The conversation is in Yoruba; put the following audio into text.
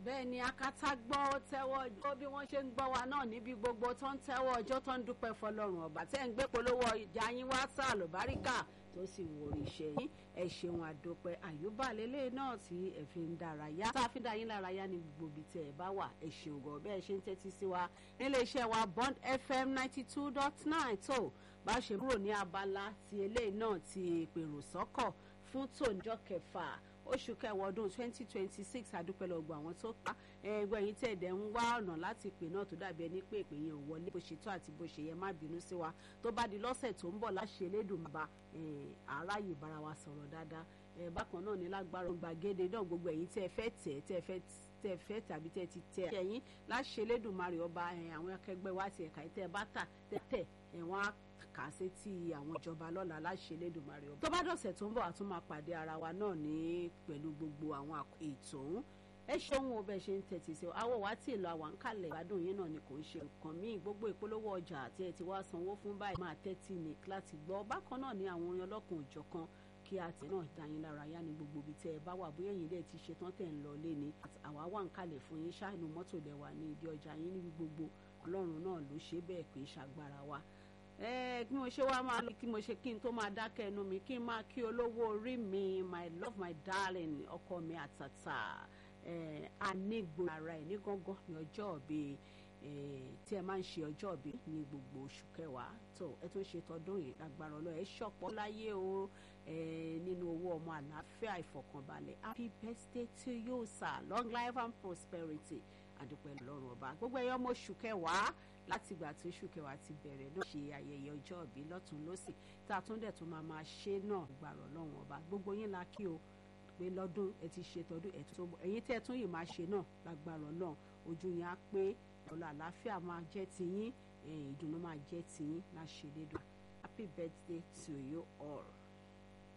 bẹ́ẹ̀ ni akátá gbọ́ tẹ́wọ́ ọjọ́ bí wọ́n ṣe ń gbọ́ wa náà níbi gbogbo tó ń tẹ́wọ́ ọjọ́ tó ń dúpẹ́ fọlọ́run ọba tẹ́ ń gbé polówó ìjà yín wá sá àlùbáríkà tó sì wòrì iṣẹ́ yín ẹ ṣeun àdópẹ́ àyùbá lélẹ̀ náà tí ẹ fi ń dárayá tá a fi dá yín lárayá ní gbogbo ibi tẹ́ ẹ bá wà ẹ ṣeun gan bẹ́ẹ̀ ṣe ń tẹ́tí sí wa nílé iṣẹ́ wa Bond FM ninety two dot nine tó bá ṣe kúrò ní abala ti eléyìí náà ti pèrò sọ́kọ̀ fún tòǹjọ́ kẹfà oṣù kẹwàá ọdún twenty twenty six àdúpẹ́ lọ́gbọ̀n àwọn tó pa ẹgbẹ́ yìí tẹ̀dẹ̀ ń wá ọ̀nà láti pè náà tó dàbí ẹni pé ìpè yẹn ò wọlé bó ṣe tó àti bó ṣe yẹ má bínú sí wa tó bá di lọ́sẹ̀ tó ń bọ̀ láṣẹ elédùnmọba aráyè bára wa sọ̀rọ̀ dáadáa bákan náà ní lágbára gbàgede náà gbogbo ẹ̀yin tẹ́ ẹ fẹ́ tẹ̀ tẹ́ ẹ fẹ́ tẹ́ ẹ fẹ́ tàbí tẹ́ ẹ ti tẹ̀ ẹ̀yin láṣẹ elédùnmarè ọba àwọn akẹgbẹ́ wa ti ẹ̀ka tẹ́ ẹ bá tà tẹ́ tẹ̀ ẹ̀wọ̀n á kà á sétí àwọn ìjọba lọ́la láṣẹ lẹ́dùnmarè ọba. tó bá dọ̀sẹ̀ tó ń bọ̀ àtún máa pàdé ara wa náà ní pẹ̀lú gbogbo àwọn ètò ọ̀hún ẹ ṣeun o bẹ́ẹ̀ ṣe ń tẹ̀tí sí ọ àwọ̀ wá tí ì lọ àwọn àǹkàlẹ̀ ìgbádùn yín náà ni kò ń ṣe nǹkan míì gbogbo ìpolówó ọjà àti ẹ̀ tí wàá sanwó fún báyìí máa tẹ́tí ní láti gbọ́ bákan náà ní àwọn orin ọlọ́kùn òjọ̀kan kí a tẹ̀ náà dá yín lára yá ní gbogbo ibi tẹ́ ẹ bá wà bóyá ẹ̀yin dẹ̀ ti ṣetán tẹ̀ ń lọ lé ní àwa wà ń kalẹ̀ fún yín ṣáàánú mọ́tò lẹ́wà ní ìdí ọjà yín níbi gbogbo ọlọ́run náà ló ṣe bẹ́ẹ̀ pé ṣàgbára wa kí mo ṣe wá máa lọ kí mo ṣe kí n tó máa dákẹ́ ẹnu mi kí n máa kí olówó orí mi my love my darling ọkọ mi àtàtà anígbò ara ẹ̀ ní gángan ní ọjọ́ òbí tí ẹ máa ń ṣe ọjọ́ òbí ní gbogbo oṣù kẹwàá tó ẹ tó ṣe tọdún yìí agbára ọlọ́ ẹ ṣọ̀pọ̀ láyé o nínú owó ọmọ àlàáfíà ìfọ̀kànbalẹ̀ happy birthday to you sir long life and prosperity àdúpẹ́ lọ́rùn ọba gbogbo ẹ̀yọ́ ọmọ oṣù kẹwàá láti ìgbà tí oṣù kẹwàá ti bẹ̀rẹ̀ náà ṣe ayẹyẹ ọjọ́ ìbí lọ́tún lọ́sì tá a tún dẹ̀ tún máa máa ṣe náà gbàrọ̀ lọ́wọ́n ọba gbogbo yín la kí o pé lọ́dún ẹ ti ṣe tọdún ẹ tó bọ̀ ẹ̀yin tẹ́ ẹ tún yìí máa ṣe náà lágbàrọ̀ náà ojú yín á pé ọ̀la àlàáfíà máa jẹ́ tiyín ìdùnnú máa jẹ́ tiyín láṣẹ lédùn happy birthday to you all.